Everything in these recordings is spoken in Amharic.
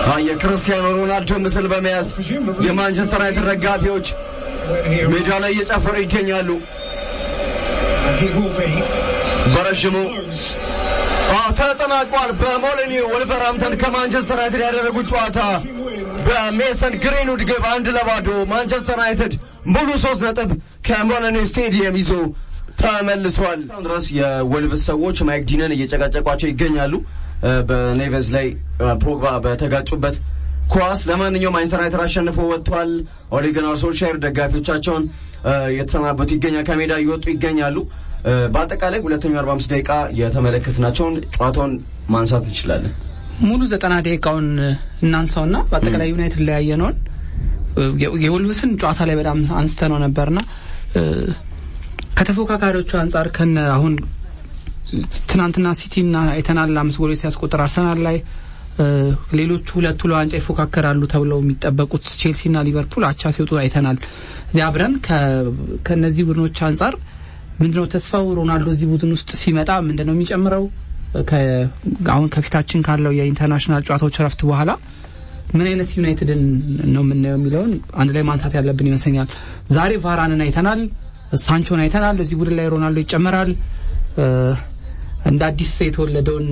የክርስቲያኖ ሮናልዶ ምስል በመያዝ የማንቸስተር ዩናይትድ ደጋፊዎች ሜዳ ላይ እየጨፈሩ ይገኛሉ። በረዥሙ ተጠናቋል። በሞሊኒው ወልቨርሃምተን ከማንቸስተር ዩናይትድ ያደረጉት ጨዋታ በሜሰን ግሪንውድ ግብ አንድ ለባዶ ማንቸስተር ዩናይትድ ሙሉ ሶስት ነጥብ ከሞሊኒው ስቴዲየም ይዞ ተመልሷል። ድረስ የወልቭስ ሰዎች ማይክ ዲነን እየጨቃጨቋቸው ይገኛሉ። በኔቨዝ ላይ ፖግባ በተጋጩበት ኳስ። ለማንኛውም ማንቸስተር ዩናይትድ አሸንፎ ወጥቷል። ኦሌ ጉናር ሶልሻየር ደጋፊዎቻቸውን የተሰናበቱ ይገኛል። ከሜዳ እየወጡ ይገኛሉ። በአጠቃላይ ሁለተኛው 45 ደቂቃ የተመለከትናቸውን ጨዋታውን ማንሳት እንችላለን። ሙሉ ዘጠና ደቂቃውን እናንሳውና በአጠቃላይ ዩናይትድ ላይ ያየነውን የወልቭስን ጨዋታ ላይ በጣም አንስተ ነው ነበርና ከተፎካካሪዎቹ አንጻር ከነ አሁን ትናንትና ሲቲና አይተናል አምስት ጎሎች ሲያስቆጥር አርሰናል ላይ ሌሎቹ ሁለቱ ለዋንጫ ይፎካከራሉ ተብለው የሚጠበቁት ቼልሲና ሊቨርፑል አቻ ሲወጡ አይተናል። እዚያ አብረን ከእነዚህ ቡድኖች አንጻር ምንድነው ተስፋው? ሮናልዶ እዚህ ቡድን ውስጥ ሲመጣ ምንድነው የሚጨምረው? አሁን ከፊታችን ካለው የኢንተርናሽናል ጨዋታዎች ረፍት በኋላ ምን አይነት ዩናይትድን ነው የምናየው የሚለውን አንድ ላይ ማንሳት ያለብን ይመስለኛል። ዛሬ ቫራንን አይተናል፣ ሳንቾን አይተናል። እዚህ ቡድን ላይ ሮናልዶ ይጨመራል። እንደ አዲስ የተወለደውን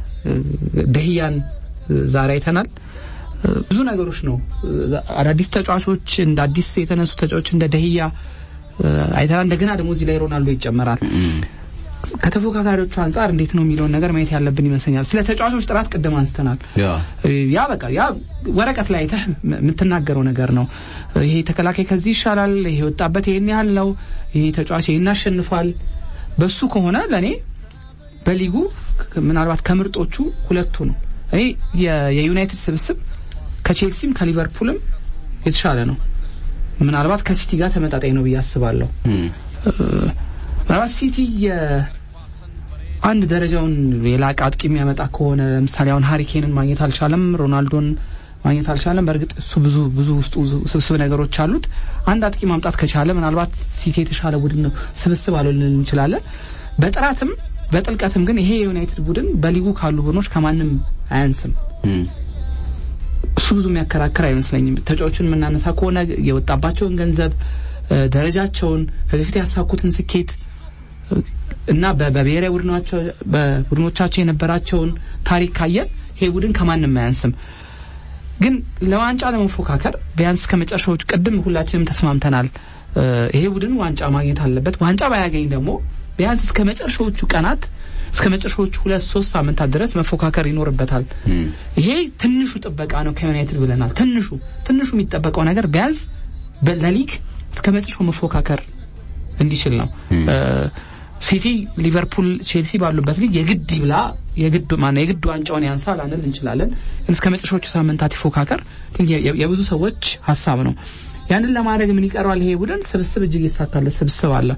ደህያን ዛሬ አይተናል። ብዙ ነገሮች ነው። አዳዲስ ተጫዋቾች እንደ አዲስ የተነሱ ተጫዋቾች እንደ ደህያ አይተናል። እንደገና ደግሞ እዚህ ላይ ሮናልዶ ይጨመራል። ከተፎካካሪዎቹ አንጻር እንዴት ነው የሚለውን ነገር ማየት ያለብን ይመስለኛል። ስለ ተጫዋቾች ጥራት ቅድም አንስተናል። ያ በቃ ያ ወረቀት ላይ አይተህ የምትናገረው ነገር ነው። ይሄ ተከላካይ ከዚህ ይሻላል፣ ይሄ ወጣበት ይሄን ያህል ነው፣ ይሄ ተጫዋች ይሄን አሸንፏል። በሱ ከሆነ ለእኔ በሊጉ ምናልባት ከምርጦቹ ሁለቱ ነው። እኔ የዩናይትድ ስብስብ ከቼልሲም ከሊቨርፑልም የተሻለ ነው። ምናልባት ከሲቲ ጋር ተመጣጣኝ ነው ብዬ አስባለሁ። ምናልባት ሲቲ አንድ ደረጃውን የላቀ አጥቂ የሚያመጣ ከሆነ ለምሳሌ አሁን ሀሪኬንን ማግኘት አልቻለም፣ ሮናልዶን ማግኘት አልቻለም። በእርግጥ እሱ ብዙ ብዙ ውስጡ ስብስብ ነገሮች አሉት። አንድ አጥቂ ማምጣት ከቻለ ምናልባት ሲቲ የተሻለ ቡድን ነው ስብስብ አልሆን እንችላለን። በጥራትም በጥልቀትም ግን ይሄ የዩናይትድ ቡድን በሊጉ ካሉ ቡድኖች ከማንም አያንስም። እሱ ብዙ የሚያከራክር አይመስለኝም። ተጫዋቹን የምናነሳ ከሆነ የወጣባቸውን ገንዘብ፣ ደረጃቸውን፣ ከበፊት ያሳኩትን ስኬት እና በብሔራዊ ቡድኖቻቸው የነበራቸውን ታሪክ ካየን ይሄ ቡድን ከማንም አያንስም። ግን ለዋንጫ ለመፎካከር ቢያንስ ከመጨረሻዎቹ ቅድም ሁላችንም ተስማምተናል። ይሄ ቡድን ዋንጫ ማግኘት አለበት። ዋንጫ ባያገኝ ደግሞ ቢያንስ እስከ መጨረሻዎቹ ቀናት እስከ መጨረሻዎቹ ሁለት ሶስት ሳምንታት ድረስ መፎካከር ይኖርበታል። ይሄ ትንሹ ጥበቃ ነው ከዩናይትድ ብለናል። ትንሹ ትንሹ የሚጠበቀው ነገር ቢያንስ ለሊግ እስከ መጨረሻው መፎካከር እንዲችል ነው። ሲቲ፣ ሊቨርፑል፣ ቼልሲ ባሉበት ሊግ የግድ ይብላ የግድ ማነው የግድ ዋንጫውን ያንሳ ላንል እንችላለን። ግን እስከ መጨረሻዎቹ ሳምንታት ይፎካከር የብዙ ሰዎች ሀሳብ ነው። ያንን ለማድረግ ምን ይቀረዋል? ይሄ ቡድን ስብስብ እጅግ ይሳካለት ስብስብ አለ።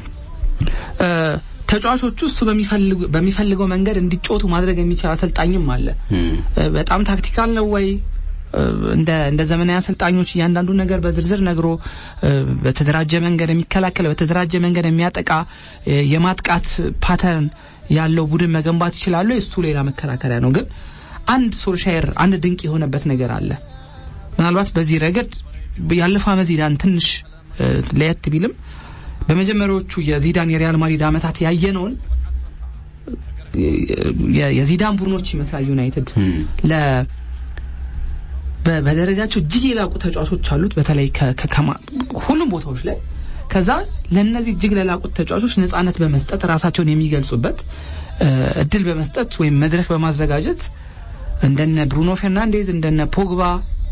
ተጫዋቾቹ እሱ በሚፈልገው መንገድ እንዲጮቱ ማድረግ የሚችል አሰልጣኝም አለ። በጣም ታክቲካል ነው ወይ እንደ እንደ ዘመናዊ አሰልጣኞች እያንዳንዱ ነገር በዝርዝር ነግሮ በተደራጀ መንገድ የሚከላከል በተደራጀ መንገድ የሚያጠቃ የማጥቃት ፓተርን ያለው ቡድን መገንባት ይችላሉ። እሱ ሌላ መከራከሪያ ነው። ግን አንድ ሶልሻየር አንድ ድንቅ የሆነበት ነገር አለ። ምናልባት በዚህ ረገድ ያለፈው ዓመት ዚዳን ትንሽ ለየት ቢልም በመጀመሪያዎቹ የዚዳን የሪያል ማድሪድ ዓመታት ያየነውን የዚዳን ቡድኖች ይመስላል ዩናይትድ ለ በደረጃቸው እጅግ የላቁ ተጫዋቾች አሉት፣ በተለይ ሁሉም ቦታዎች ላይ። ከዛ ለእነዚህ እጅግ ለላቁት ተጫዋቾች ነጻነት በመስጠት ራሳቸውን የሚገልጹበት እድል በመስጠት ወይም መድረክ በማዘጋጀት እንደነ ብሩኖ ፌርናንዴዝ እንደነ ፖግባ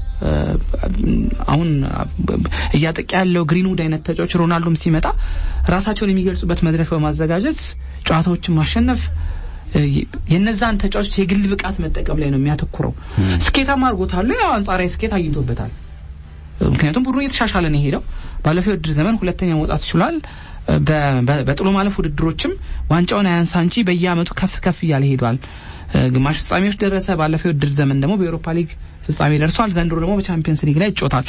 አሁን እያጠቃ ያለው ግሪንውድ አይነት ተጫዋች ሮናልዶም ሲመጣ ራሳቸውን የሚገልጹበት መድረክ በማዘጋጀት ጨዋታዎችን ማሸነፍ የነዛን ተጫዋቾች የግል ብቃት መጠቀም ላይ ነው የሚያተኩረው። ስኬታማ አድርጎታል። ያው አንጻራዊ ስኬት አግኝቶበታል። ምክንያቱም ቡድኑ እየተሻሻለ ነው የሄደው። ባለፈው የውድድር ዘመን ሁለተኛ መውጣት ችሏል። በጥሎ ማለፍ ውድድሮችም ዋንጫውን አያንሳ እንጂ በየአመቱ ከፍ ከፍ እያለ ሄዷል። ግማሽ ፍጻሜዎች ደረሰ። ባለፈው የውድድር ዘመን ደግሞ በኤሮፓ ሊግ ፍጻሜ ደርሷል። ዘንድሮ ደግሞ በቻምፒየንስ ሊግ ላይ ይጮታል።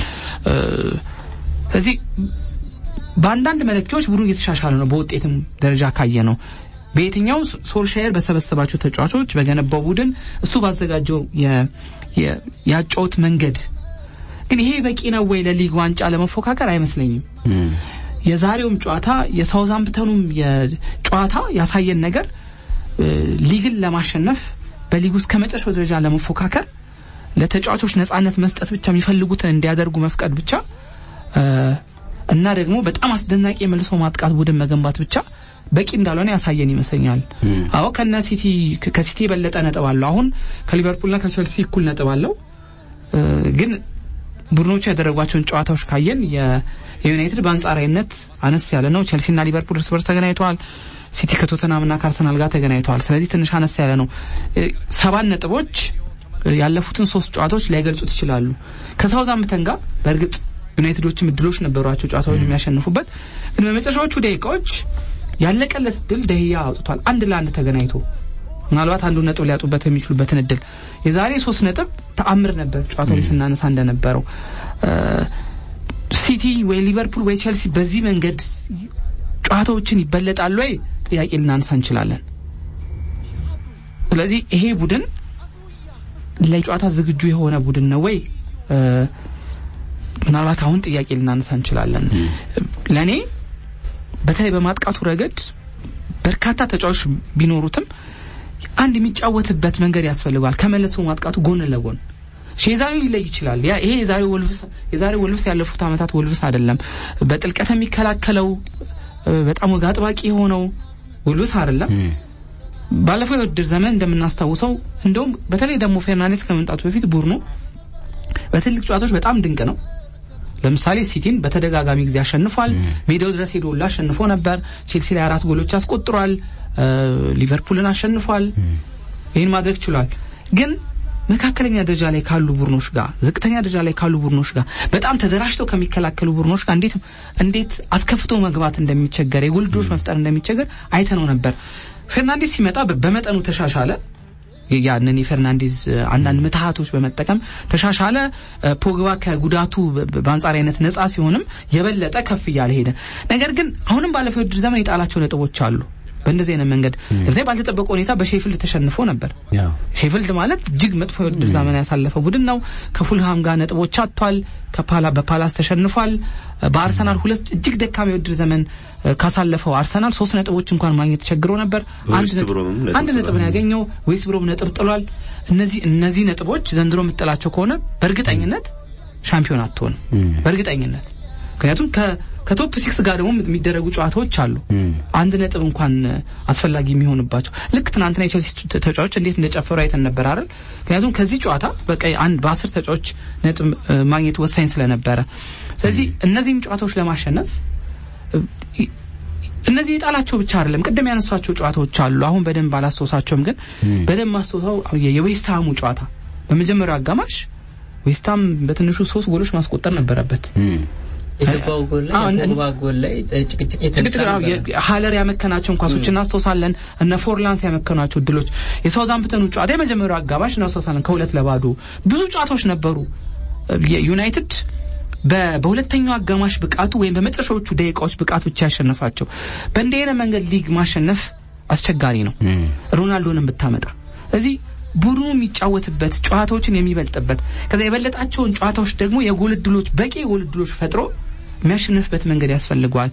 ስለዚህ በአንዳንድ መለኪያዎች ቡድኑ እየተሻሻለ ነው። በውጤትም ደረጃ ካየ ነው በየትኛው ሶልሻየር በሰበሰባቸው ተጫዋቾች በገነባው ቡድን እሱ ባዘጋጀው የአጫወት መንገድ ግን ይሄ በቂ ነው ወይ ለሊግ ዋንጫ ለመፎካከር አይመስለኝም። የዛሬውም ጨዋታ የሳውዛምፕተኑም ጨዋታ ያሳየን ነገር ሊግን ለማሸነፍ በሊግ ውስጥ ከመጨረሻው ደረጃ ለመፎካከር ለተጫዋቾች ነጻነት መስጠት ብቻ የሚፈልጉትን እንዲያደርጉ መፍቀድ ብቻ እና ደግሞ በጣም አስደናቂ የመልሶ ማጥቃት ቡድን መገንባት ብቻ በቂ እንዳልሆነ ያሳየን ይመስለኛል። አዎ ከነ ሲቲ ከሲቲ የበለጠ ነጥብ አለው። አሁን ከሊቨርፑልና ከቸልሲ እኩል ነጥብ አለው። ግን ቡድኖቹ ያደረጓቸውን ጨዋታዎች ካየን የዩናይትድ በአንጻራዊነት አነስ ያለ ነው። ቸልሲና ሊቨርፑል እርስ በርስ ተገናኝተዋል። ሲቲ ከቶተናምና ከአርሰናል ጋር ተገናኝተዋል። ስለዚህ ትንሽ አነስ ያለ ነው። ሰባት ነጥቦች ያለፉትን ሶስት ጨዋታዎች ላይገልጹት ይችላሉ። ከሳውዛምፕተን ጋር በእርግጥ ዩናይትዶችም እድሎች ነበሯቸው ጨዋታውን የሚያሸንፉበት፣ ግን በመጨረሻዎቹ ደቂቃዎች ያለቀለት እድል ደህያ አውጥቷል። አንድ ለአንድ ተገናኝቶ ምናልባት አንዱ ነጥብ ሊያጡበት የሚችሉበትን እድል የዛሬ ሶስት ነጥብ ተአምር ነበር። ጨዋታው ስናነሳ እንደነበረው ሲቲ ወይ ሊቨርፑል ወይ ቸልሲ በዚህ መንገድ ጨዋታዎችን ይበለጣሉ ወይ ጥያቄ ልናነሳ እንችላለን። ስለዚህ ይሄ ቡድን ለጨዋታ ዝግጁ የሆነ ቡድን ነው ወይ ምናልባት አሁን ጥያቄ ልናነሳ እንችላለን። ለእኔ በተለይ በማጥቃቱ ረገድ በርካታ ተጫዋቾች ቢኖሩትም አንድ የሚጫወትበት መንገድ ያስፈልገዋል። ከመለሶ ማጥቃቱ ጎን ለጎን የዛሬው ሊለይ ይችላል። ያ ይሄ የዛሬው ወልቭስ የዛሬው ወልቭስ ያለፉት ዓመታት ወልቭስ አይደለም። በጥልቀት የሚከላከለው በጣም ወግ አጥባቂ የሆነው ወልቭስ አይደለም። ባለፈው የውድድር ዘመን እንደምናስታውሰው እንደውም በተለይ ደግሞ ፌርናንዴስ ከመምጣቱ በፊት ቡድኑ በትልቅ ጨዋታዎች በጣም ድንቅ ነው። ለምሳሌ ሲቲን በተደጋጋሚ ጊዜ አሸንፏል። ሜዳው ድረስ ሄዶ ሁላ አሸንፎ ነበር። ቼልሲ ላይ አራት ጎሎች አስቆጥሯል። ሊቨርፑልን አሸንፏል። ይህን ማድረግ ችሏል። ግን መካከለኛ ደረጃ ላይ ካሉ ቡድኖች ጋር፣ ዝቅተኛ ደረጃ ላይ ካሉ ቡድኖች ጋር፣ በጣም ተደራጅተው ከሚከላከሉ ቡድኖች ጋር እንዴት እንዴት አስከፍቶ መግባት እንደሚቸገር የጎል ዕድሎች መፍጠር እንደሚቸገር አይተነው ነበር። ፌርናንዴስ ሲመጣ በመጠኑ ተሻሻለ። ያንን የፌርናንዴዝ አንዳንድ ምትሃቶች በመጠቀም ተሻሻለ። ፖግባ ከጉዳቱ በአንጻራዊነት ነጻ ሲሆንም የበለጠ ከፍ እያለ ሄደ። ነገር ግን አሁንም ባለፈው የውድድር ዘመን የጣላቸው ነጥቦች አሉ። በእንደዚህ አይነት መንገድ ለምሳሌ ባልተጠበቀ ሁኔታ በሼፊልድ ተሸንፎ ነበር። ሼፊልድ ማለት እጅግ መጥፎ የውድድር ዘመን ያሳለፈ ቡድን ነው። ከፉልሃም ጋር ነጥቦች አጥቷል። ከፓላ በፓላስ ተሸንፏል። በአርሰናል ሁለት እጅግ ደካማ የውድድር ዘመን ካሳለፈው አርሰናል ሶስት ነጥቦች እንኳን ማግኘት ተቸግሮ ነበር። አንድ ነጥብ ነው ያገኘው። ዌስት ብሮም ነጥብ ጥሏል። እነዚህ እነዚህ ነጥቦች ዘንድሮ የምጥላቸው ከሆነ በእርግጠኝነት ሻምፒዮን አትሆንም። በእርግጠኝነት ምክንያቱም ከቶፕ ሲክስ ጋር ደግሞ የሚደረጉ ጨዋታዎች አሉ። አንድ ነጥብ እንኳን አስፈላጊ የሚሆንባቸው ልክ ትናንትና የቼልሲ ተጫዋቾች እንዴት እንደጨፈሩ አይተን ነበር አይደል? ምክንያቱም ከዚህ ጨዋታ በቃ አንድ በአስር ተጫዋቾች ነጥብ ማግኘት ወሳኝ ስለነበረ፣ ስለዚህ እነዚህም ጨዋታዎች ለማሸነፍ እነዚህ የጣላቸው ብቻ አይደለም። ቅድም ያነሷቸው ጨዋታዎች አሉ። አሁን በደንብ አላስታውሳቸውም፣ ግን በደንብ ማስታውሰው የዌስትሃሙ ጨዋታ በመጀመሪያው አጋማሽ ዌስትሃም በትንሹ ሶስት ጎሎች ማስቆጠር ነበረበት። የገባው ጎል ላይ የፖግባ ጎል ላይ ጭቅጭቅ የተነሳ ሀለር ያመከናቸውን ኳሶች እናስታውሳለን። እነ ፎርላንስ ያመከኗቸው እድሎች የሳውዛምፕተኑ ጨዋታ የመጀመሪያው አጋማሽ እናስታውሳለን። ከሁለት ለባዶ ብዙ ጨዋታዎች ነበሩ። ዩናይትድ በሁለተኛው አጋማሽ ብቃቱ ወይም በመጨረሻዎቹ ደቂቃዎች ብቃት ብቻ ያሸነፋቸው። በእንዲህ አይነት መንገድ ሊግ ማሸነፍ አስቸጋሪ ነው፣ ሮናልዶንም ብታመጣ እዚህ ቡድኑ የሚጫወትበት ጨዋታዎችን የሚበልጥበት ከዛ የበለጣቸውን ጨዋታዎች ደግሞ የጎል እድሎች በቂ የጎል እድሎች ፈጥሮ የሚያሸንፍበት መንገድ ያስፈልገዋል።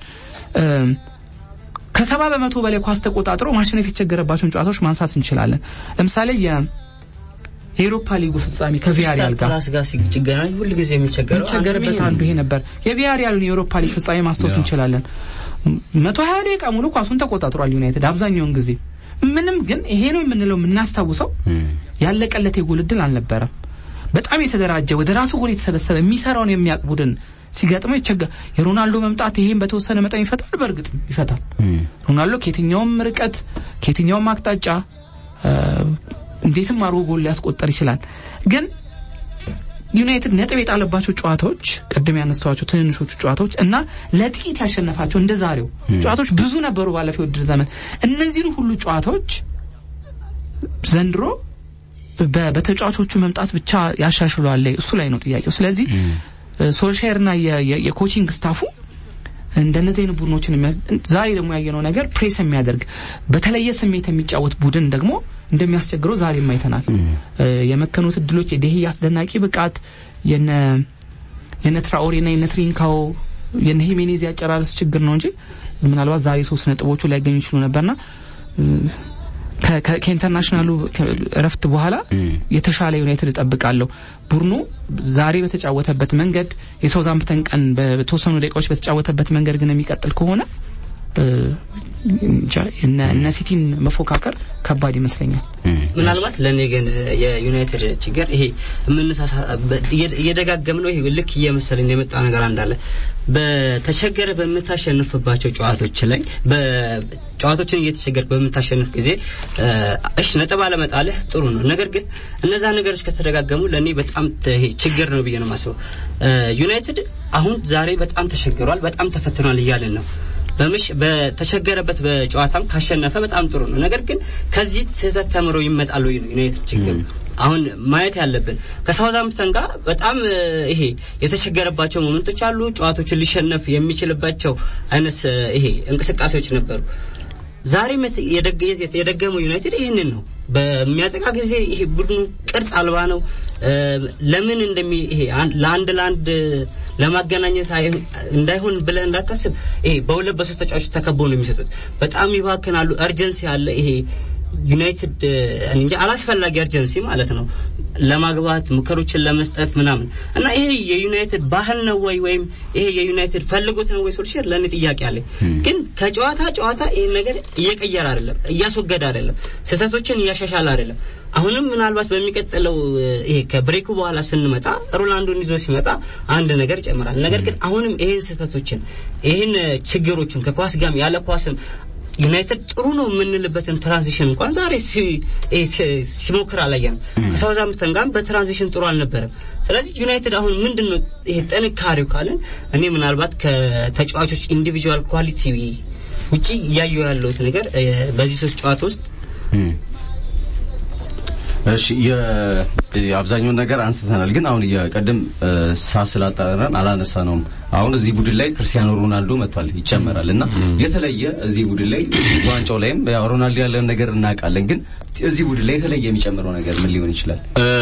ከሰባ በመቶ በላይ ኳስ ተቆጣጥሮ ማሸነፍ የተቸገረባቸውን ጨዋታዎች ማንሳት እንችላለን። ለምሳሌ የኤሮፓ ሊጉ ፍጻሜ ከቪያሪያል ጋር ራስ ጋር ሲገናኝ ሁል ጊዜ የሚቸገረው የሚቸገርበት አንዱ ይሄ ነበር። የቪያሪያልን የኤሮፓ ሊግ ፍጻሜ ማስታወስ እንችላለን። መቶ ሀያ ደቂቃ ሙሉ ኳሱን ተቆጣጥሯል ዩናይትድ አብዛኛውን ጊዜ ምንም ግን ይሄ ነው የምንለው የምናስታውሰው ያለቀለት የጎል እድል አልነበረም። በጣም የተደራጀ ወደ ራሱ ጎል የተሰበሰበ የሚሰራውን የሚያውቅ ቡድን ሲገጥመው ይቸገር። የሮናልዶ መምጣት ይሄን በተወሰነ መጠን ይፈታል፣ በእርግጥ ይፈታል። ሮናልዶ ከየትኛውም ርቀት ከየትኛውም አቅጣጫ እንዴትም አድርጎ ጎል ሊያስቆጠር ይችላል። ግን ዩናይትድ ነጥብ የጣለባቸው ጨዋታዎች ቅድም ያነሳዋቸው ትንንሾቹ ጨዋታዎች እና ለጥቂት ያሸነፋቸው እንደ ዛሬው ጨዋታዎች ብዙ ነበሩ ባለፈው የውድድር ዘመን። እነዚህን ሁሉ ጨዋታዎች ዘንድሮ በተጫዋቾቹ መምጣት ብቻ ያሻሽለዋል፣ እሱ ላይ ነው ጥያቄው። ስለዚህ ሶልሻየርና የኮቺንግ ስታፉ እንደነዚህ አይነት ቡድኖችን ዛሬ ደግሞ ያየነው ነገር ፕሬስ የሚያደርግ በተለየ ስሜት የሚጫወት ቡድን ደግሞ እንደሚያስቸግረው ዛሬም አይተናል። የመከኑት እድሎች የዴሂ አስደናቂ ብቃት የነ የነ ትራኦሬና የነ ትሪንካው የነ ሂሜኔዝ ያጨራረስ ችግር ነው እንጂ ምናልባት ዛሬ ሶስት ነጥቦቹ ሊያገኙ ይችሉ ነበርና ከኢንተርናሽናሉ እረፍት በኋላ የተሻለ ዩናይትድ እጠብቃለሁ። ቡድኑ ዛሬ በተጫወተበት መንገድ የሳውዛምፕተን ቀን በተወሰኑ ደቂቃዎች በተጫወተበት መንገድ ግን የሚቀጥል ከሆነ እነ ሲቲን መፎካከር ከባድ ይመስለኛል። ምናልባት ለእኔ ግን የዩናይትድ ችግር ይሄ የምንሳሳ እየደጋገም ነው። ይሄ ልክ እየመሰለኝ የመጣ ነገር እንዳለ በተቸገረ በምታሸንፍባቸው ጨዋታዎች ላይ ጨዋታዎችን እየተቸገር በምታሸንፍ ጊዜ እሽ ነጥብ አለመጣልህ ጥሩ ነው። ነገር ግን እነዛ ነገሮች ከተደጋገሙ ለእኔ በጣም ችግር ነው ብዬ ነው የማስበው። ዩናይትድ አሁን ዛሬ በጣም ተቸግሯል፣ በጣም ተፈትኗል እያልን ነው በምሽ በተቸገረበት በጨዋታም ካሸነፈ በጣም ጥሩ ነው። ነገር ግን ከዚህ ስህተት ተምሮ ይመጣል ወይ ነው ዩናይትድ ችግር። አሁን ማየት ያለብን ከሳውዛምፕተን ጋር በጣም ይሄ የተቸገረባቸው ሞመንቶች አሉ። ጨዋታዎችን ሊሸነፍ የሚችልባቸው አይነት ይሄ እንቅስቃሴዎች ነበሩ። ዛሬም የደገመው ዩናይትድ ይህንን ነው። በሚያጠቃ ጊዜ ይሄ ቡድኑ ቅርጽ አልባ ነው። ለምን እንደሚ ይሄ ለአንድ ለአንድ ለማገናኘት እንዳይሆን ብለህ እንዳታስብ። ይሄ በሁለት በሶስት ተጫዋቾች ተከበው ነው የሚሰጡት። በጣም ይባክናሉ። እርጀንሲ አለ። ይሄ ዩናይትድ እንጂ አላስፈላጊ እርጀንሲ ማለት ነው ለማግባት ሙከሮችን ለመስጠት ምናምን እና ይሄ የዩናይትድ ባህል ነው ወይ ወይም ይሄ የዩናይትድ ፈልጎት ነው ወይ ሶልሽር ለእኔ ጥያቄ አለኝ። ግን ከጨዋታ ጨዋታ ይህን ነገር እየቀየረ አይደለም፣ እያስወገደ አይደለም፣ ስህተቶችን እያሻሻለ አይደለም። አሁንም ምናልባት በሚቀጥለው ይሄ ከብሬኩ በኋላ ስንመጣ ሮናልዶን ይዞ ሲመጣ አንድ ነገር ይጨምራል። ነገር ግን አሁንም ይህን ስህተቶችን ይህን ችግሮችን ከኳስ ጋም ያለ ኳስም ዩናይትድ ጥሩ ነው የምንልበትን ትራንዚሽን እንኳን ዛሬ ሲሞክር አላየንም። ከሳውዛምፕተን ጋር በትራንዚሽን ጥሩ አልነበረም። ስለዚህ ዩናይትድ አሁን ምንድን ነው ይሄ ጥንካሬው ካለን እኔ ምናልባት ከተጫዋቾች ኢንዲቪጁዋል ኳሊቲ ውጪ እያየሁ ያለሁት ነገር በዚህ ሶስት ጨዋታ ውስጥ እሺ የአብዛኛውን ነገር አንስተናል፣ ግን አሁን የቀደም ሳት ስላጣራን አላነሳ ነውም። አሁን እዚህ ቡድን ላይ ክርስቲያኖ ሮናልዶ መጥቷል ይጨመራል እና የተለየ እዚህ ቡድን ላይ ዋንጫው ላይም ያው ሮናልዶ ያለን ነገር እናውቃለን፣ ግን እዚህ ቡድን ላይ የተለየ የሚጨምረው ነገር ምን ሊሆን ይችላል?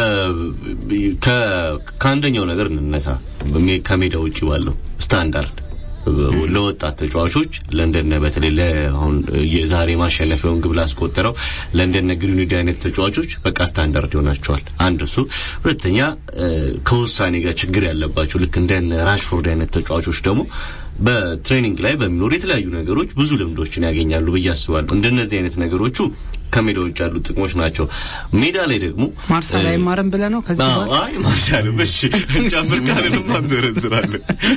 ከአንደኛው ነገር እንነሳ። ከሜዳ ውጭ ባለው ስታንዳርድ ለወጣት ተጫዋቾች ለእንደነ በተለይ አሁን የዛሬ ማሸነፊያውን ግብ ላስቆጠረው ለእንደነ ግሪንውድ አይነት ተጫዋቾች በቃ ስታንዳርድ ይሆናቸዋል። አንድ እሱ። ሁለተኛ ከውሳኔ ጋር ችግር ያለባቸው ልክ እንደነ ራሽፎርድ አይነት ተጫዋቾች ደግሞ በትሬኒንግ ላይ በሚኖሩ የተለያዩ ነገሮች ብዙ ልምዶችን ያገኛሉ ብዬ አስባለሁ። እንደነዚህ አይነት ነገሮቹ ከሜዳ ውጭ ያሉ ጥቅሞች ናቸው። ሜዳ ላይ ደግሞ ማርሳል አይማርም ብለህ ነው ከዚህ አዎ፣ አይ ማርሳል እሺ፣ ጨምር ካለንም አንዘረዝራለን።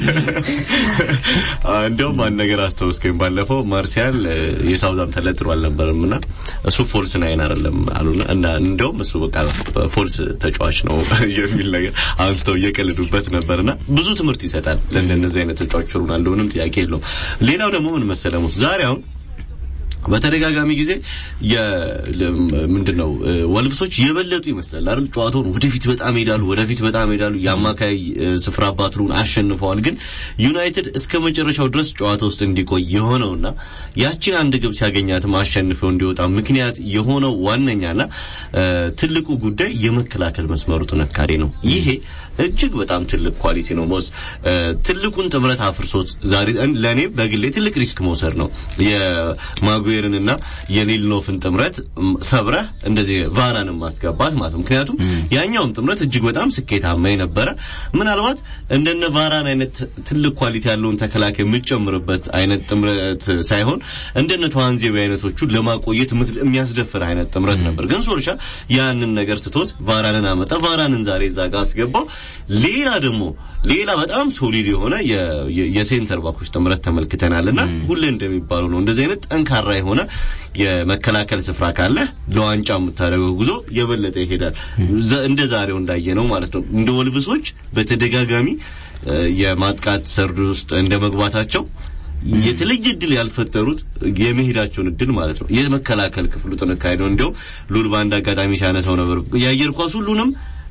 እንደውም አንድ ነገር አስታውስከኝ። ባለፈው ማርሲያል የሳውዛምፕተን ላይ ጥሩ አልነበረም እና እሱ ፎልስ ናይን አይደለም አሉና እና እንደውም እሱ በቃ ፎልስ ተጫዋች ነው የሚል ነገር አንስተው እየቀልዱበት ነበርና ብዙ ትምህርት ይሰጣል ለእንደነዚህ አይነት ተጫዋቾች ሮናልዶ፣ ምንም ጥያቄ የለውም። ሌላው ደግሞ ምን መሰለህ ሙስ ዛሬ አሁን በተደጋጋሚ ጊዜ ምንድነው ወልብሶች የበለጡ ይመስላል አይደል? ጨዋታውን ወደፊት በጣም ሄዳሉ፣ ወደፊት በጣም ሄዳሉ። የአማካይ ስፍራ ባትሩን አሸንፈዋል። ግን ዩናይትድ እስከ መጨረሻው ድረስ ጨዋታ ውስጥ እንዲቆይ የሆነውና ያቺን አንድ ግብ ሲያገኛት አሸንፈው እንዲወጣ ምክንያት የሆነው ዋነኛና ትልቁ ጉዳይ የመከላከል መስመሩ ጥንካሬ ነው። ይሄ እጅግ በጣም ትልቅ ኳሊቲ ነው። ሞስ ትልቁን ጥምረት አፍርሶት ዛሬ ለኔ በግሌ ትልቅ ሪስክ መውሰድ ነው የማጉዌርንና የሊልኖፍን ጥምረት ሰብረህ እንደዚህ ቫራንን ማስገባት ማለት ነው። ምክንያቱም ያኛውም ጥምረት እጅግ በጣም ስኬታማ የነበረ ምናልባት እንደነ ቫራን አይነት ትልቅ ኳሊቲ ያለውን ተከላካይ የምትጨምርበት አይነት ጥምረት ሳይሆን እንደነ ተዋንዜቢ አይነቶቹ ለማቆየት የሚያስደፍር አይነት ጥምረት ነበር። ግን ሶልሻ ያንን ነገር ትቶት ቫራንን አመጣ። ቫራንን ዛሬ እዛ ጋር አስገባው። ሌላ ደግሞ ሌላ በጣም ሶሊድ የሆነ የሴንተር ባኮች ጥምረት ተመልክተናልና ሁሌ እንደሚባለው ነው እንደዚህ አይነት ጠንካራ የሆነ የመከላከል ስፍራ ካለ ለዋንጫ የምታደርገው ጉዞ የበለጠ ይሄዳል። እንደ ዛሬው እንዳየ ነው ማለት ነው። እንደ ወልብሶች በተደጋጋሚ የማጥቃት ሰርድ ውስጥ እንደ መግባታቸው የተለየ እድል ያልፈጠሩት የመሄዳቸውን እድል ማለት ነው የመከላከል ክፍሉ ጥንካሬ ነው። እንዲያው ሉል በአንድ አጋጣሚ ሲያነሳው ነበር የአየር ኳስ ሁሉንም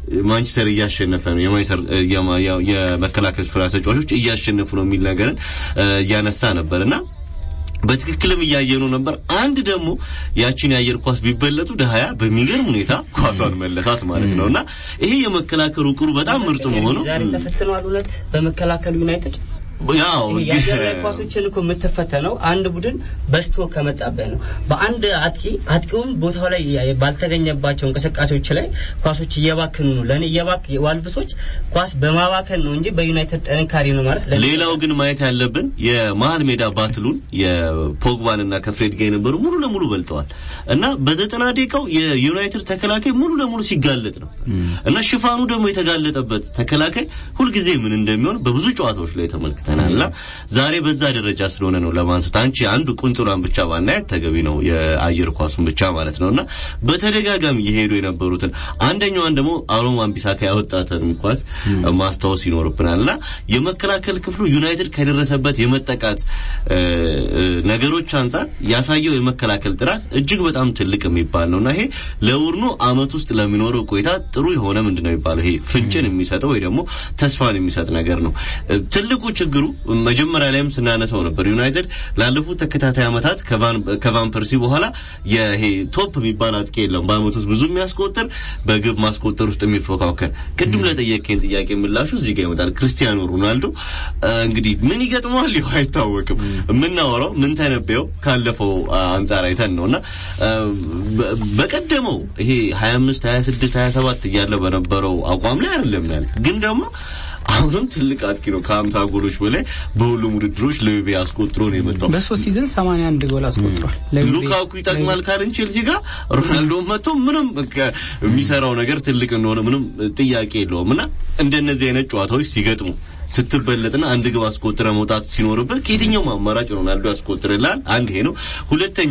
ማንቸስተር እያሸነፈ ነው የመከላከል ስፍራ ተጫዋቾች እያሸነፉ ነው የሚል ነገርን እያነሳ ነበር እና በትክክልም እያየኑ ነበር። አንድ ደግሞ ያችን የአየር ኳስ ቢበለጡ ደሃያ በሚገርም ሁኔታ ኳሷን መለሳት ማለት ነው እና ይሄ የመከላከሉ ቅሩ በጣም ምርጥ መሆኑ ዛሬ ተፈትኗል። እውነት በመከላከሉ ዩናይትድ ያው የአየር ላይ ኳሶችን እኮ የምትፈተነው አንድ ቡድን በስቶ ከመጣበት ነው። በአንድ አጥቂ አጥቂውም ቦታው ላይ ባልተገኘባቸው እንቅስቃሴዎች ላይ ኳሶች እየባክኑ ነው። ለእኔ እየባክ ዋልቭሶች ኳስ በማባከን ነው እንጂ በዩናይትድ ጥንካሬ ነው ማለት ለኔ ሌላው ግን ማየት ያለብን የመሀል ሜዳ ባትሉን የፖግባን እና ከፍሬድ ጋር የነበሩ ሙሉ ለሙሉ በልጠዋል እና በዘጠና ደቂቃው የዩናይትድ ተከላካይ ሙሉ ለሙሉ ሲጋለጥ ነው እና ሽፋኑ ደግሞ የተጋለጠበት ተከላካይ ሁልጊዜ ምን እንደሚሆን በብዙ ጨዋታዎች ላይ ተመልክተናል እና ዛሬ በዛ ደረጃ ስለሆነ ነው ለማንሳት አንቺ አንዱ ቁንጥሯን ብቻ ባናያት ተገቢ ነው የአየር ኳሱን ብቻ ማለት ነውና በተደጋጋሚ የሄዱ የነበሩትን አንደኛዋን ደግሞ አሮማን ቢሳካ ያወጣትን ኳስ ማስታወስ ይኖርብናልና የመከላከል ክፍሉ ዩናይትድ ከደረሰበት የመጠቃት ነገሮች አንጻር ያሳየው የመከላከል ጥራት እጅግ በጣም ትልቅ የሚባል ነውና ይሄ ለቡድኑ አመት ውስጥ ለሚኖረው ቆይታ ጥሩ የሆነ ምንድነው የሚባለው ይሄ ፍንጭን የሚሰጠው ወይ ደግሞ ተስፋን የሚሰጥ ነገር ነው። ትልቁ ችግሩ መጀመሪያ ላይም ስናነሳው ነበር። ዩናይትድ ላለፉት ተከታታይ አመታት ከቫን ፐርሲ በኋላ ይሄ ቶፕ የሚባል አጥቂ የለም። በአመት ውስጥ ብዙ የሚያስቆጥር በግብ ማስቆጠር ውስጥ የሚፎካከር ቅድም ለጠየቀኝ ጥያቄ ምላሹ እዚህ ጋር ይመጣል። ክርስቲያኖ ሮናልዶ እንግዲህ ምን ይገጥመዋል ይኸው አይታወቅም። የምናወራው ምን ተነበየው ካለፈው አንጻር አይተን ነውና በቀደመው ይሄ 25 26 27 እያለ በነበረው አቋም ላይ አይደለም ያለ ግን ደግሞ አሁንም ትልቅ አጥቂ ነው። ከሀምሳ ጎሎች በላይ በሁሉም ውድድሮች ለዩቬ አስቆጥሮ ነው የመጣው። በሶስት ሲዝን 81 ጎል አስቆጥሯል። ሉካኩ ይጠቅማል ካልን ቼልሲ ጋር ሮናልዶ መጥቶ ምንም የሚሰራው ነገር ትልቅ እንደሆነ ምንም ጥያቄ የለውም እና እንደነዚህ አይነት ጨዋታዎች ሲገጥሙ ስትበለጥና አንድ ግብ አስቆጥረ መውጣት ሲኖርበት ከየትኛውም አማራጭ ሮናልዶ ያስቆጥርላል። አንድ ይሄ ነው። ሁለተኛ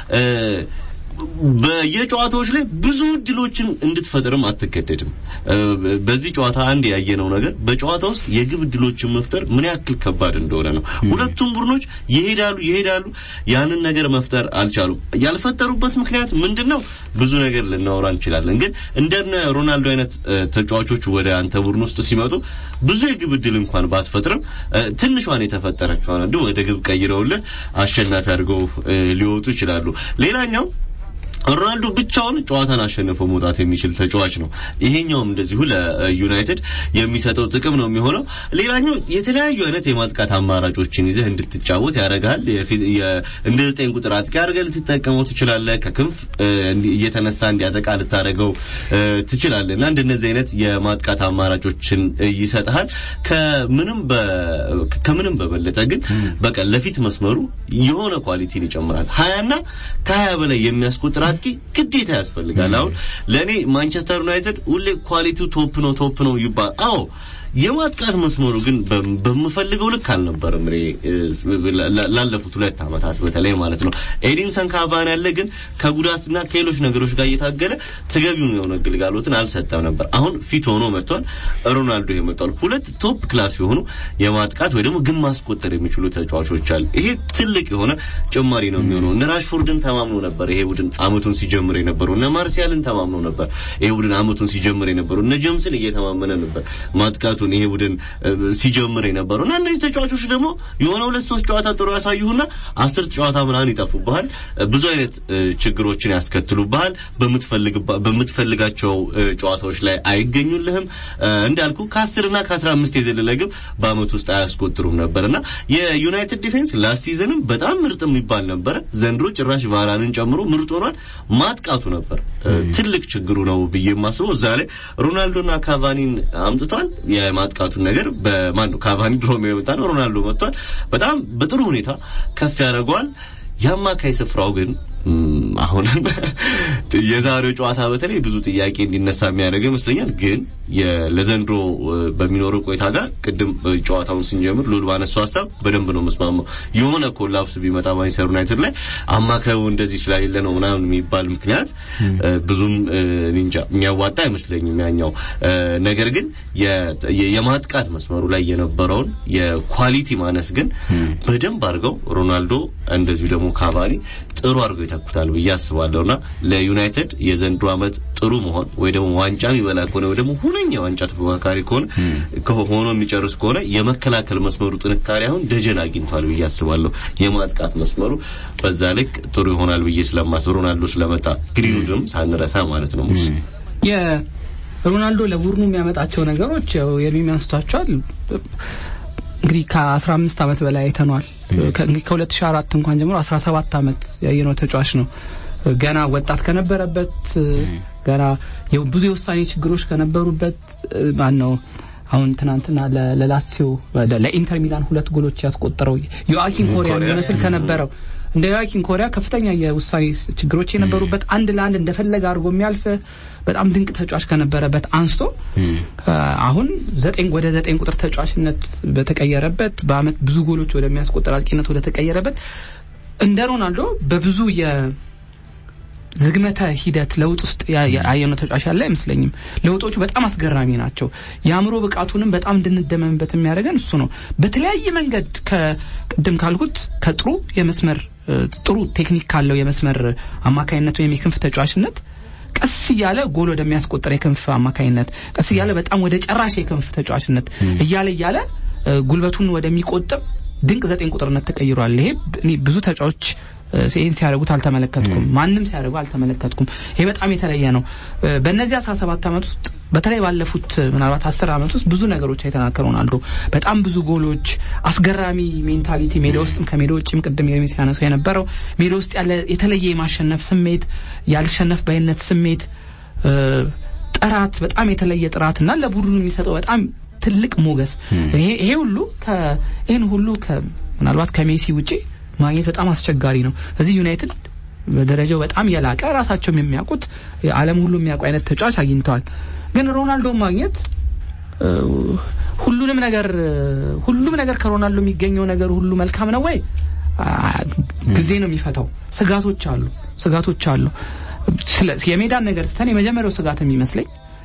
በየጨዋታዎች ላይ ብዙ እድሎችን እንድትፈጥርም አትገደድም። በዚህ ጨዋታ አንድ ያየነው ነገር በጨዋታ ውስጥ የግብ እድሎችን መፍጠር ምን ያክል ከባድ እንደሆነ ነው። ሁለቱም ቡድኖች ይሄዳሉ ይሄዳሉ፣ ያንን ነገር መፍጠር አልቻሉም። ያልፈጠሩበት ምክንያት ምንድነው? ብዙ ነገር ልናወራ እንችላለን። ግን እንደነ ሮናልዶ አይነት ተጫዋቾች ወደ አንተ ቡድን ውስጥ ሲመጡ ብዙ የግብ እድል እንኳን ባትፈጥርም ትንሿን የተፈጠረችዋን እንደ ወደ ግብ ቀይረውልህ አሸናፊ አድርገው ሊወጡ ይችላሉ። ሌላኛው ሮናልዶ ብቻውን ጨዋታን አሸንፎ መውጣት የሚችል ተጫዋች ነው። ይሄኛውም እንደዚሁ ለዩናይትድ የሚሰጠው ጥቅም ነው የሚሆነው። ሌላኛው የተለያዩ አይነት የማጥቃት አማራጮችን ይዘህ እንድትጫወት ያደርጋል። እንደ ዘጠኝ ቁጥር አጥቂ አድርገህ ልትጠቀመው ትችላለህ። ከክንፍ እየተነሳ እንዲያጠቃ ልታደርገው ትችላለህ እና እንደነዚህ አይነት የማጥቃት አማራጮችን ይሰጥሃል። ከምንም ከምንም በበለጠ ግን በቃ ለፊት መስመሩ የሆነ ኳሊቲን ይጨምራል። ሀያና ከሀያ በላይ የሚያስቆጥር አጥቂ ግዴታ ያስፈልጋል። አሁን ለእኔ ማንቸስተር ዩናይትድ ሁሌ ኳሊቲው ቶፕ ነው ቶፕ ነው ይባል። አዎ የማጥቃት መስመሩ ግን በምፈልገው ልክ አልነበረም። እኔ ላለፉት ሁለት ዓመታት በተለይ ማለት ነው ኤዲንሰን ካቫኒ ያለ ግን ከጉዳትና ከሌሎች ነገሮች ጋር እየታገለ ተገቢውን የሆነ ግልጋሎትን አልሰጠም ነበር። አሁን ፊት ሆኖ መጥቷል። ሮናልዶ ይመጣል። ሁለት ቶፕ ክላስ የሆኑ የማጥቃት ወይ ደግሞ ግን ማስቆጠር የሚችሉ ተጫዋቾች አሉ። ይሄ ትልቅ የሆነ ጭማሪ ነው የሚሆነው። እነ ራሽፎርድን ተማምኖ ነበር ይሄ ቡድን አመቱን ሲጀምር የነበረው። እነ ማርሲያልን ተማምኖ ነበር ይሄ ቡድን አመቱን ሲጀምር የነበረው። እነ ጀምስን እየተማመነ ነበር ማጥቃቱን ይሄ ቡድን ሲጀምር የነበረው እና እነዚህ ተጫዋቾች ደግሞ የሆነ ሁለት ሶስት ጨዋታ ጥሩ ያሳዩና አስር ጨዋታ ምናምን ይጠፉብሃል። ብዙ አይነት ችግሮችን ያስከትሉብሃል። በምትፈልጋቸው ጨዋታዎች ላይ አይገኙልህም። እንዳልኩ ከአስርና ከአስራ አምስት የዘለለ ግብ በአመት ውስጥ አያስቆጥሩም ነበርና የዩናይትድ ዲፌንስ ላስት ሲዘንም በጣም ምርጥ የሚባል ነበረ። ዘንድሮ ጭራሽ ቫራንን ጨምሮ ምርጥ ሆኗል። ማጥቃቱ ነበር ትልቅ ችግሩ ነው ብዬ የማስበው። እዛ ላይ ሮናልዶና ካቫኒን አምጥቷል። የማጥቃቱን ነገር በማን ነው ካቫኒ ድሮም የመጣ ነው። ሮናልዶ መጥቷል። በጣም በጥሩ ሁኔታ ከፍ ያደርገዋል። የአማካይ ስፍራው ግን አሁንም የዛሬው ጨዋታ በተለይ ብዙ ጥያቄ እንዲነሳ የሚያደርግ ይመስለኛል። ግን ለዘንድሮ በሚኖረው ቆይታ ጋር ቅድም ጨዋታውን ስንጀምር ሉል ባነሳው ሀሳብ በደንብ ነው መስማማው። የሆነ ኮላፕስ ቢመጣ ማንቸስተር ዩናይትድ ላይ አማካዩ እንደዚህ ስለሌለ ነው ምናምን የሚባል ምክንያት ብዙም እንጃ የሚያዋጣ አይመስለኝም ያኛው ነገር ግን የማጥቃት መስመሩ ላይ የነበረውን የኳሊቲ ማነስ ግን በደንብ አድርገው ሮናልዶ እንደዚሁ ደግሞ ካቫኒ ጥሩ አድርገው ይተኩታል ብዬ አስባለሁና ለዩናይትድ የዘንድሮ ዓመት ጥሩ መሆን ወይ ደግሞ ዋንጫ የሚበላ ከሆነ ወይ ደግሞ ሁነኛ ዋንጫ ተፎካካሪ ከሆነ ሆኖ የሚጨርስ ከሆነ የመከላከል መስመሩ ጥንካሬ አሁን ደጀን አግኝቷል ብዬ አስባለሁ። የማጥቃት መስመሩ በዛ ልክ ጥሩ ይሆናል ብዬ ስለማስብ ሮናልዶ ስለመጣ ግሪንውድም ሳንረሳ ማለት ነው ሙስ ሮናልዶ ለቡድኑ የሚያመጣቸው ነገሮች ያው የሚያንስቷቸዋል እንግዲህ ከአስራ አምስት አመት በላይ አይተኗል። ከሁለት ሺ አራት እንኳን ጀምሮ አስራ ሰባት አመት ያየነው ተጫዋች ነው። ገና ወጣት ከነበረበት ገና ብዙ የውሳኔ ችግሮች ከነበሩበት ማን ነው አሁን ትናንትና ለላትሲዮ ለኢንተር ሚላን ሁለት ጎሎች ያስቆጠረው ዮአኪን ኮሪያ የሚመስል ከነበረው እንደ ዮአኪን ኮሪያ ከፍተኛ የውሳኔ ችግሮች የነበሩበት አንድ ለአንድ እንደፈለገ አድርጎ የሚያልፍ በጣም ድንቅ ተጫዋች ከነበረበት አንስቶ አሁን ዘጠኝ ወደ ዘጠኝ ቁጥር ተጫዋችነት በተቀየረበት በአመት ብዙ ጎሎች ወደሚያስቆጠር አጥቂነት ወደ ተቀየረበት እንደ ሮናልዶ በብዙ ዝግመተ ሂደት ለውጥ ውስጥ ያየነው ተጫዋች ያለ አይመስለኝም። ለውጦቹ በጣም አስገራሚ ናቸው። የአእምሮ ብቃቱንም በጣም እንድንደመምበት የሚያደርገን እሱ ነው። በተለያየ መንገድ ከቅድም ካልኩት ከጥሩ የመስመር ጥሩ ቴክኒክ ካለው የመስመር አማካይነት ወይም የክንፍ ተጫዋችነት ቀስ እያለ ጎል ወደሚያስቆጠር የክንፍ አማካይነት ቀስ እያለ በጣም ወደ ጨራሽ የክንፍ ተጫዋችነት እያለ እያለ ጉልበቱን ወደሚቆጥብ ድንቅ ዘጠኝ ቁጥርነት ተቀይሯል። ይሄ ብዙ ተጫዋች ይህን ሲያደርጉት አልተመለከትኩም። ማንም ሲያደርጉ አልተመለከትኩም። ይሄ በጣም የተለየ ነው። በእነዚህ አስራ ሰባት አመት ውስጥ በተለይ ባለፉት ምናልባት አስር አመት ውስጥ ብዙ ነገሮች አይተናል ከሮናልዶ በጣም ብዙ ጎሎች፣ አስገራሚ ሜንታሊቲ ሜዳ ውስጥም ከሜዳ ውጭም ቅድም የሚ ሲያነሳው የነበረው ሜዳ ውስጥ ያለ የተለየ የማሸነፍ ስሜት፣ ያልሸነፍ ባይነት ስሜት፣ ጥራት፣ በጣም የተለየ ጥራት እና ለቡድኑ የሚሰጠው በጣም ትልቅ ሞገስ ይሄ ሁሉ ይህን ሁሉ ምናልባት ከሜሲ ውጪ ማግኘት በጣም አስቸጋሪ ነው። እዚህ ዩናይትድ በደረጃው በጣም የላቀ ራሳቸውም የሚያውቁት ዓለም ሁሉ የሚያውቁ አይነት ተጫዋች አግኝተዋል። ግን ሮናልዶ ማግኘት ሁሉንም ነገር ሁሉም ነገር ከሮናልዶ የሚገኘው ነገር ሁሉ መልካም ነው ወይ? ጊዜ ነው የሚፈታው። ስጋቶች አሉ፣ ስጋቶች አሉ። የሜዳን ነገር ትተን የመጀመሪያው ስጋት የሚመስለኝ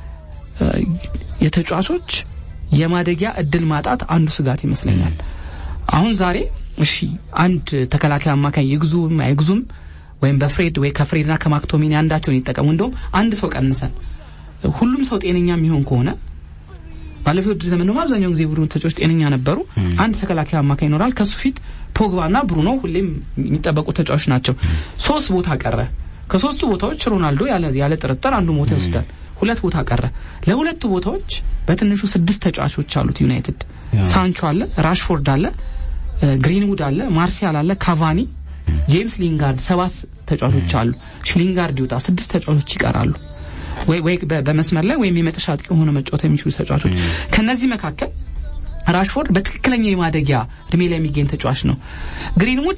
የተጫዋቾች የማደጊያ እድል ማጣት አንዱ ስጋት ይመስለኛል። አሁን ዛሬ እሺ አንድ ተከላካይ አማካኝ ይግዙም አይግዙም ወይም በፍሬድ ወይ ከፍሬድና ከማክቶሚኒ አንዳቸውን ይጠቀሙ። እንደውም አንድ ሰው ቀንሰን ሁሉም ሰው ጤነኛ የሚሆን ከሆነ ባለፈው ውድድር ዘመን ደግሞ አብዛኛውን ጊዜ ቡድኑ ተጫዋቾች ጤነኛ ነበሩ። አንድ ተከላካይ አማካኝ ይኖራል። ከሱ ፊት ፖግባና ብሩኖ ሁሌም የሚጠበቁ ተጫዋቾች ናቸው። ሶስት ቦታ ቀረ። ከሶስቱ ቦታዎች ሮናልዶ ያለ ጥርጥር አንዱ ቦታ ይወስዳል። ሁለት ቦታ ቀረ። ለሁለቱ ቦታዎች በትንሹ ስድስት ተጫዋቾች አሉት ዩናይትድ። ሳንቾ አለ፣ ራሽፎርድ አለ ግሪንውድ አለ፣ ማርሲያል አለ፣ ካቫኒ፣ ጄምስ ሊንጋርድ ሰባት ተጫዋቾች አሉ። ሊንጋርድ ይውጣ ስድስት ተጫዋቾች ይቀራሉ። ወይ ወይ በመስመር ላይ ወይም የመጨረሻ አጥቂ ሆነ መጫወት የሚችሉ ተጫዋቾች። ከነዚህ መካከል ራሽፎርድ በትክክለኛ የማደጊያ እድሜ ላይ የሚገኝ ተጫዋች ነው። ግሪንውድ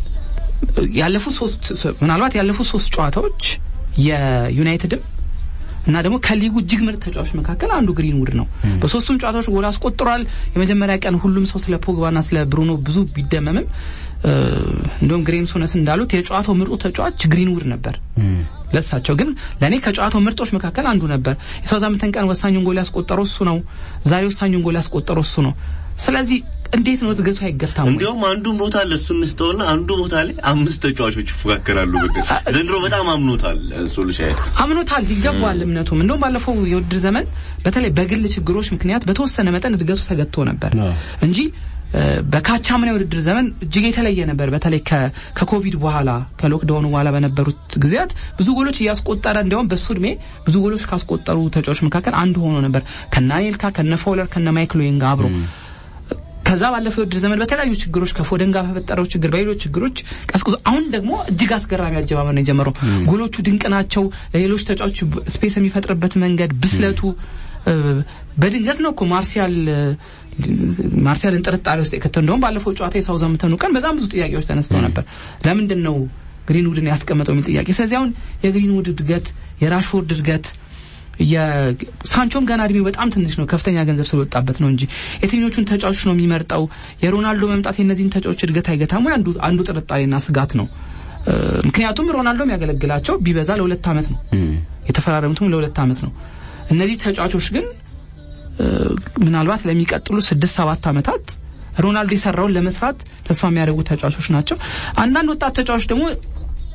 ያለፉት ሶስት ምናልባት ያለፉት ሶስት ጨዋታዎች የዩናይትድም እና ደግሞ ከሊጉ እጅግ ምርጥ ተጫዋቾች መካከል አንዱ ግሪንውድ ነው። በሶስቱም ጨዋታዎች ጎል አስቆጥሯል። የመጀመሪያ ቀን ሁሉም ሰው ስለ ፖግባና ስለ ብሩኖ ብዙ ቢደመምም እንዲሁም ግሬም ሶነስ እንዳሉት የጨዋታው ምርጡ ተጫዋች ግሪንውድ ነበር። ለሳቸው ግን ለእኔ ከጨዋታው ምርጦች መካከል አንዱ ነበር። የሳውዛምፕተን ቀን ወሳኙን ጎል ያስቆጠረው እሱ ነው። ዛሬ ወሳኙን ጎል ያስቆጠረው እሱ ነው። ስለዚህ እንዴት ነው እድገቱ አይገታም? እንዲያውም አንዱ ቦታ ለሱ እንስተውና አንዱ ቦታ ላይ አምስት ተጫዋቾች ይፎካከራሉ። ብድር ዘንድሮ በጣም አምኖታል። ሶልሻየር አምኖታል፣ ይገባዋል እምነቱም። እንደውም ባለፈው የውድድር ዘመን በተለይ በግል ችግሮች ምክንያት በተወሰነ መጠን እድገቱ ተገትቶ ነበር እንጂ በካቻምና የውድድር ዘመን እጅግ የተለየ ነበር። በተለይ ከኮቪድ በኋላ ከሎክዳውኑ በኋላ በነበሩት ጊዜያት ብዙ ጎሎች እያስቆጠረ እንዲያውም በሱ እድሜ ብዙ ጎሎች ካስቆጠሩ ተጫዋቾች መካከል አንዱ ሆኖ ነበር ከነ አኔልካ ከነ ፎለር ከነ ማይክል ዌይን ጋር አብሮ ከዛ ባለፈው የውድድር ዘመን በተለያዩ ችግሮች ከፎደን ጋር በፈጠረው ችግር በሌሎች ችግሮች ቀዝቅዞ አሁን ደግሞ እጅግ አስገራሚ አጀማመር ነው የጀመረው። ጎሎቹ ድንቅ ናቸው። ለሌሎች ተጫዋቾች ስፔስ የሚፈጥርበት መንገድ ብስለቱ በድንገት ነው እኮ ማርሲያል ማርሲያልን ጥርጣሬ ውስጥ የከተው እንደውም ባለፈው ጨዋታ የሳውዛምፕተኑ ቀን በጣም ብዙ ጥያቄዎች ተነስተው ነበር። ለምንድን ነው ግሪንውድን ያስቀመጠው የሚል ጥያቄ። ስለዚህ አሁን የግሪንውድ እድገት፣ የራሽፎርድ እድገት የሳንቾም ገና እድሜው በጣም ትንሽ ነው፣ ከፍተኛ ገንዘብ ስለወጣበት ነው እንጂ የትኞቹን ተጫዋቾች ነው የሚመርጠው? የሮናልዶ መምጣት የእነዚህን ተጫዋቾች እድገት አይገታም ወይ? አንዱ አንዱ ጥርጣሬና ስጋት ነው። ምክንያቱም ሮናልዶ የሚያገለግላቸው ቢበዛ ለሁለት ዓመት ነው፣ የተፈራረሙትም ለሁለት ዓመት ነው። እነዚህ ተጫዋቾች ግን ምናልባት ለሚቀጥሉ ስድስት ሰባት ዓመታት ሮናልዶ የሰራውን ለመስራት ተስፋ የሚያደርጉ ተጫዋቾች ናቸው። አንዳንድ ወጣት ተጫዋቾች ደግሞ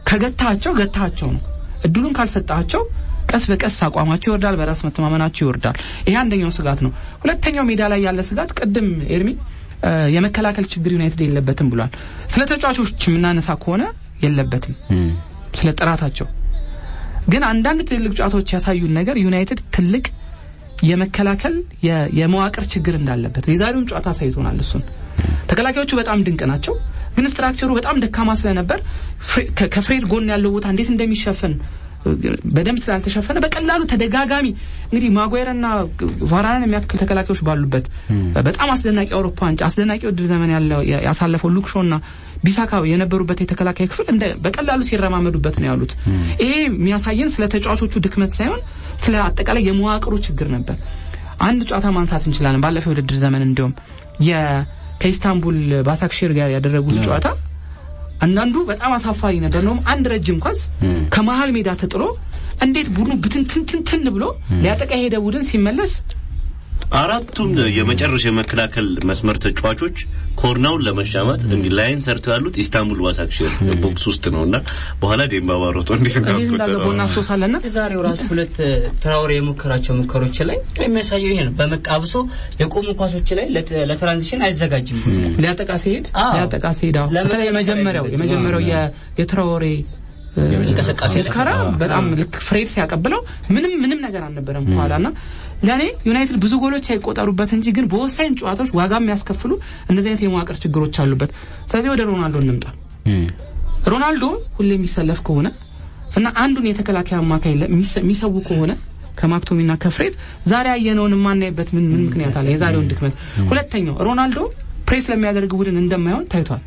ከገታቸው ገታቸው ነው። እድሉን ካልሰጣቸው ቀስ በቀስ አቋማቸው ይወርዳል፣ በራስ መተማመናቸው ይወርዳል። ይሄ አንደኛው ስጋት ነው። ሁለተኛው ሜዳ ላይ ያለ ስጋት ቅድም ኤርሚ እ፣ የመከላከል ችግር ዩናይትድ የለበትም ብሏል። ስለ ተጫዋቾች የምናነሳ ከሆነ የለበትም ስለ ጥራታቸው ግን አንዳንድ ትልልቅ ጨዋታዎች ያሳዩን ነገር ዩናይትድ ትልቅ የመከላከል የ- የመዋቅር ችግር እንዳለበት የዛሬውን ጨዋታ አሳይቶናል። እሱን ተከላካዮቹ በጣም ድንቅ ናቸው፣ ግን ስትራክቸሩ በጣም ደካማ ስለነበር ፍሬ- ከ- ከፍሬድ ጎን ያለው ቦታ እንዴት እንደሚሸፈን እ፣ በደንብ ስላልተሸፈነ በቀላሉ ተደጋጋሚ እንግዲህ ማጓየርና ቫራንን የሚያክል ተከላካዮች ባሉበት በጣም አስደናቂ አውሮፓ ዋንጫ አስደናቂ ውድድር ዘመን ያለው ያ- ያሳለፈው ሉክሾና ቢሳካ የነበሩበት የተከላካይ ክፍል እንደ በቀላሉ ሲረማመዱበት ነው ያሉት። ይሄ የሚያሳየን ስለ ተጫዋቾቹ ድክመት ሳይሆን ስለ አጠቃላይ የመዋቅሩ ችግር ነበር። አንድ ጨዋታ ማንሳት እንችላለን። ባለፈው የውድድር ዘመን እንዲሁም የ- ከኢስታንቡል ባሳክሼር ጋር ያደረጉት ጨዋታ አንዳንዱ በጣም አሳፋሪ ነበር። ነው አንድ ረጅም ኳስ ከመሀል ሜዳ ተጥሎ እንዴት ቡድኑ ብትንትንትንትን ብሎ ሊያጠቃ የሄደ ቡድን ሲመለስ አራቱም የመጨረሻ የመከላከል መስመር ተጫዋቾች ኮርናውን ለመሻማት እንዲህ ላይን ሰርተው ያሉት ኢስታንቡል ባሳክሼር ቦክስ ውስጥ ነውና በኋላ ዴምባባ ሮጦ እንዴት እንዴት እንዳገባው እንዳስቆጠረው እናስታውሳለንና የዛሬው ራሱ ሁለት ትራውሬ የሞከራቸው ሙከሮች ላይ የሚያሳየው ይሄ ነው። በመቃብሶ የቆሙ ኳሶች ላይ ለተ- ለትራንዚሽን አይዘጋጅም። ሊያጠቃ ሲሄድ አዎ። ሊያጠቃ ሲሄድ አዎ። ለምን በተለይ የመጀመሪያው አይደለም? የመጀመሪያው የ- የትራኦሬ እ፣ እንቅስቃሴ ላይ። ሙከራ በጣም ልክ ፍሬድ ሲያቀብለው ምንም ምንም ነገር አልነበረም ከኋላና ለእኔ ዩናይትድ ብዙ ጎሎች አይቆጠሩበት እንጂ ግን በወሳኝ ጨዋታዎች ዋጋ የሚያስከፍሉ እንደዚህ አይነት የመዋቅር ችግሮች አሉበት። ስለዚህ ወደ ሮናልዶ እንምጣ። ሮናልዶ ሁሌ የሚሰለፍ ከሆነ እና አንዱን የተከላካይ አማካይ ለ- የሚሰ- የሚሰው ከሆነ ከማክቶሚና ከፍሬድ ዛሬ ያየነውን የማናይበት ምን ምን ምክንያት አለ? የዛሬውን ድክመት። ሁለተኛው ሮናልዶ ፕሬስ ለሚያደርግ ቡድን እንደማይሆን ታይቷል።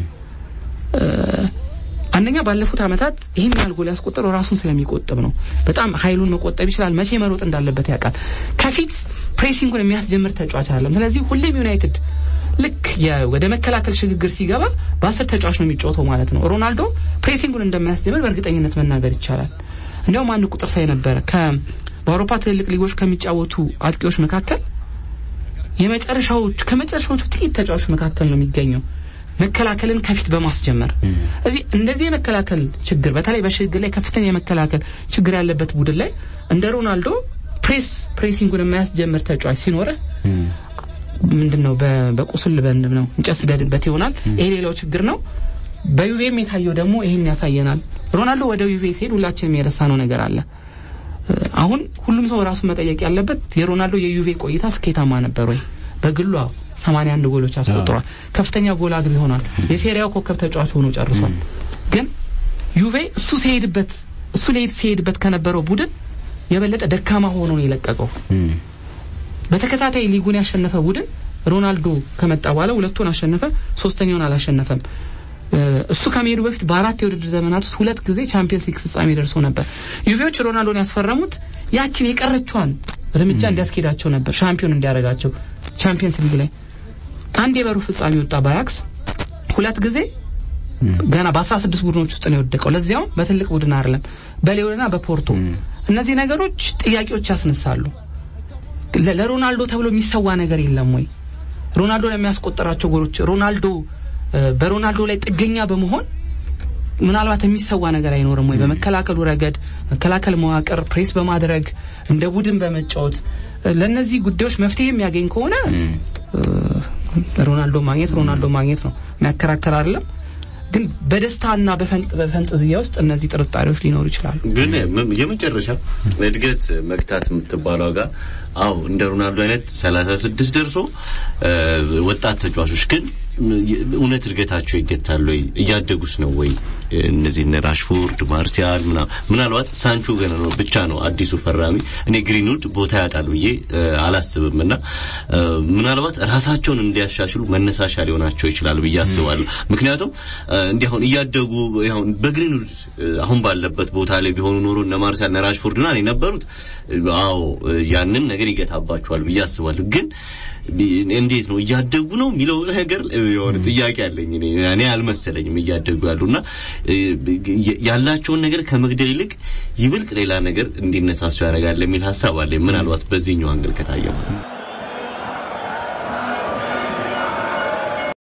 አንደኛ ባለፉት ዓመታት ይህን ያህል ጎል ያስቆጠረው ራሱን ስለሚቆጥብ ነው። በጣም ኃይሉን መቆጠብ ይችላል። መቼ መሮጥ እንዳለበት ያውቃል። ከፊት ፕሬሲንጉን የሚያስጀምር ተጫዋች አይደለም። ስለዚህ ሁሌም ዩናይትድ ልክ የ- ወደ መከላከል ሽግግር ሲገባ በአስር ተጫዋች ነው የሚጫወተው ማለት ነው። ሮናልዶ ፕሬሲንጉን እንደማያስጀምር በእርግጠኝነት መናገር ይቻላል። እንዲያውም አንድ ቁጥር ሳይ ነበረ ከ በአውሮፓ ትልልቅ ሊጎች ከሚጫወቱ አጥቂዎች መካከል የመጨረሻዎቹ ከመጨረሻዎቹ ጥቂት ተጫዋቾች መካከል ነው የሚገኘው መከላከልን ከፊት በማስጀመር እዚህ እንደዚህ የመከላከል ችግር በተለይ በሽግግር ላይ ከፍተኛ የመከላከል ችግር ያለበት ቡድን ላይ እንደ ሮናልዶ ፕሬስ ፕሬሲንጉን የማያስጀምር ተጫዋች ሲኖርህ ምንድን ነው በ- በቁስል በንብ ነው እንጨት ስደድበት ይሆናል። ይሄ ሌላው ችግር ነው። በዩቬም የታየው ደግሞ ይሄን ያሳየናል። ሮናልዶ ወደ ዩቬ ሲሄድ ሁላችንም የረሳነው ነገር አለ። እ፣ አሁን ሁሉም ሰው ራሱን መጠየቅ ያለበት የሮናልዶ የዩቬ ቆይታ ስኬታማ ነበር ወይ? በግሉ አዎ፣ 81 ጎሎች አስቆጥሯል። ከፍተኛ ጎል አግቢ ሆኗል። የሴሪያው ኮከብ ተጫዋች ሆኖ ጨርሷል። ግን ዩቬ እሱ ሲሄድበት እሱ ሊሄድ ሲሄድበት ከነበረው ቡድን የበለጠ ደካማ ሆኖ ነው የለቀቀው። በተከታታይ ሊጉን ያሸነፈ ቡድን ሮናልዶ ከመጣ በኋላ ሁለቱን አሸነፈ፣ ሶስተኛውን አላሸነፈም። እ፣ እሱ ከመሄዱ በፊት በአራት የውድድር ዘመናት ውስጥ ሁለት ጊዜ ቻምፒየንስ ሊግ ፍጻሜ ደርሶ ነበር። ዩቬዎች ሮናልዶን ያስፈረሙት ያችን የቀረችዋን እርምጃ እንዲያስኬዳቸው ነበር፣ ሻምፒዮን እንዲያደርጋቸው። ቻምፒየንስ ሊግ ላይ አንድ የበሩ ፍጻሜ ወጣ በአያክስ ሁለት ጊዜ ገና በአስራ ስድስት ቡድኖች ውስጥ ነው የወደቀው። ለዚያውም በትልቅ ቡድን አይደለም፣ በሊዮንና በፖርቶ። እነዚህ ነገሮች ጥያቄዎች ያስነሳሉ። ለ- ለሮናልዶ ተብሎ የሚሰዋ ነገር የለም ወይ? ሮናልዶ ለሚያስቆጠራቸው ጎሎች ሮናልዶ እ፣ በሮናልዶ ላይ ጥገኛ በመሆን ምናልባት የሚሰዋ ነገር አይኖርም ወይ? በመከላከሉ ረገድ መከላከል መዋቅር ፕሬስ በማድረግ እንደ ቡድን በመጫወት እ፣ ለእነዚህ ጉዳዮች መፍትሄ የሚያገኝ ከሆነ እ፣ ሮናልዶ ማግኘት ሮናልዶ ማግኘት ነው፣ የሚያከራከር አይደለም። ግን በደስታና በፈንጥ በፈንጠዝያ ውስጥ እነዚህ ጥርጣሬዎች ሊኖሩ ይችላሉ። ግን ም- የመጨረሻ እድገት መግታት የምትባለው ጋር አው እንደ ሮናልዶ አይነት 36 ደርሶ እ፣ ወጣት ተጫዋቾች ግን ም- የ- እውነት እድገታቸው ይገታል ወይ? እያደጉስ ነው ወይ? እነዚህ እነ ራሽፎርድ፣ ማርሲያል ምና ምናልባት ሳንቾ ገና ነው ብቻ ነው አዲሱ ፈራሚ። እኔ ግሪንውድ ቦታ ያጣል ብዬ እ፣ አላስብም እና እ፣ ምናልባት ራሳቸውን እንዲያሻሽሉ መነሳሻ ሊሆናቸው ይችላል ብዬ አስባለሁ። ምክንያቱም እ፣ እንዲህ አሁን እያደጉ አሁን በግሪንውድ እ፣ አሁን ባለበት ቦታ ላይ ቢሆኑ ኖሮ እነ ማርሲያል እነ ራሽፎርድ ና የነበሩት እ፣ አዎ እ፣ ያንን ነገር ይገታባቸዋል ብዬ አስባለሁ ግን ቢ- እንዴት ነው እያደጉ ነው የሚለው ነገር እ፣ የሆነ ጥያቄ አለኝ። እኔ እኔ አልመሰለኝም እያደጉ ያሉና እ፣ የ- ያላቸውን ነገር ከመግደል ይልቅ ይበልጥ ሌላ ነገር እንዲነሳሱ ያደርጋል የሚል ሀሳብ አለኝ። ምናልባት በዚህኛው አንግል ከታየ ማለት ነው።